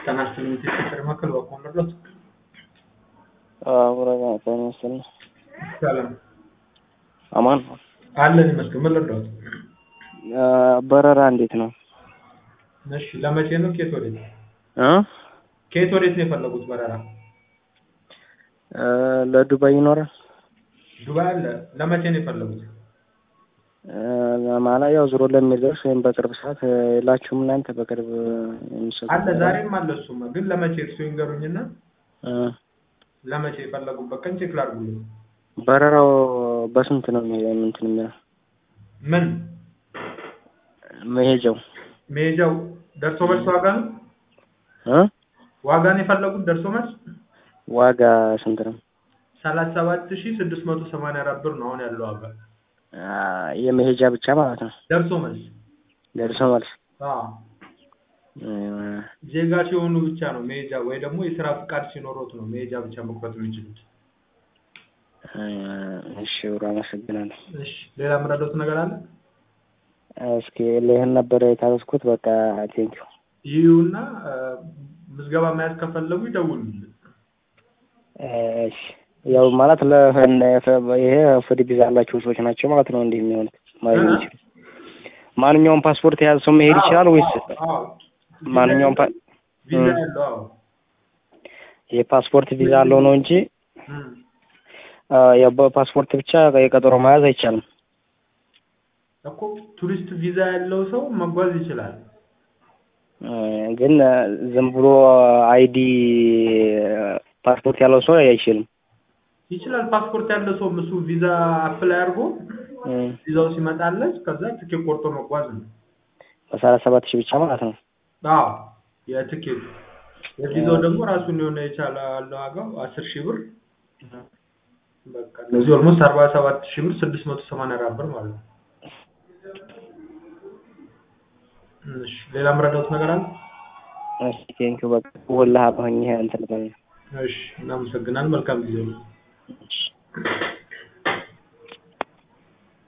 ጤና ይስጥልኝ የቴሌ ማዕከል በኩል መርዳት አብረጋ ጤና ይስጥልኝ። ሰላም አማን ነው። አለን ይመስገን። ምን ልርዳዎት? በረራ እንዴት ነው? እሺ ለመቼ ነው? ከየት ወዴት? እ ከየት ወዴት ነው የፈለጉት በረራ? ለዱባይ ይኖራል ዱባይ አለ። ለመቼ ነው የፈለጉት? ማለት ያው ዞሮ ለሚደርስ ወይም በቅርብ ሰዓት የላችሁም እናንተ በቅርብ የሚሰጡ አለ ዛሬም አለ። እሱማ ግን ለመቼ እርሱ ይንገሩኝና እ ለመቼ የፈለጉበት ቀን ቼክ ላድርጉልኝ። በረራው በስንት ነው እንትን የሚለው ምን መሄጃው መሄጃው ደርሶ መልስ ዋጋ ነው? እ ዋጋ ነው የፈለጉት ደርሶ መልስ ዋጋ ስንት ነው? ሰላሳ ሰባት ሺህ ስድስት መቶ ሰማንያ አራት ብር ነው አሁን ያለው ዋጋ የመሄጃ ብቻ ማለት ነው። ደርሶ መልስ። ደርሶ መልስ አዎ ዜጋ ሲሆኑ ብቻ ነው መሄጃ ወይ ደግሞ የስራ ፍቃድ ሲኖሮት ነው መሄጃ ብቻ መቁረጥ የሚችሉት። እሺ ብሮ አመሰግናለሁ። እሺ ሌላ የምረዳዎት ነገር አለ? እስኪ ይህን ነበር የታዘዝኩት። በቃ ቴንኪው። ይሁና ምዝገባ መያዝ ከፈለጉ ይደውሉልን። እሺ ያው ማለት ለ ይሄ ፍሪ ቪዛ ያላቸው ሰዎች ናቸው ማለት ነው እንዲህ የሚሆኑት ማለት ነው። ማንኛውም ፓስፖርት የያዘ ሰው መሄድ ይችላል ወይስ ማንኛውም ፓ ቪዛ ያለው? አዎ የፓስፖርት ቪዛ አለው ነው እንጂ ያው በፓስፖርት ብቻ የቀጠሮ መያዝ አይቻልም እኮ ቱሪስት ቪዛ ያለው ሰው መጓዝ ይችላል። ግን ዝም ብሎ አይዲ ፓስፖርት ያለው ሰው አይችልም። ይችላል። ፓስፖርት ያለው ሰው እሱ ቪዛ አፕላይ አድርጎ ቪዛው ሲመጣለት ከዛ ትኬት ቆርጦ መጓዝ ነው። በሰላሳ ሰባት ሺህ ብቻ ማለት ነው። አዎ የትኬቱ የቪዛው ደግሞ ራሱን የሆነ የቻለ አለ ዋጋው አስር ሺህ ብር በቃ እነዚህ ኦልሞስት አርባ ሰባት ሺህ ብር ስድስት መቶ ሰማንያ አራት ብር ማለት ነው። እሺ ሌላ የምረዳዎት ነገር አለ? እሺ ቴንኪው በቃ ወላሂ አሁን ይሄ እንትን እሺ እናመሰግናለን። መልካም ጊዜ ነው። እሺ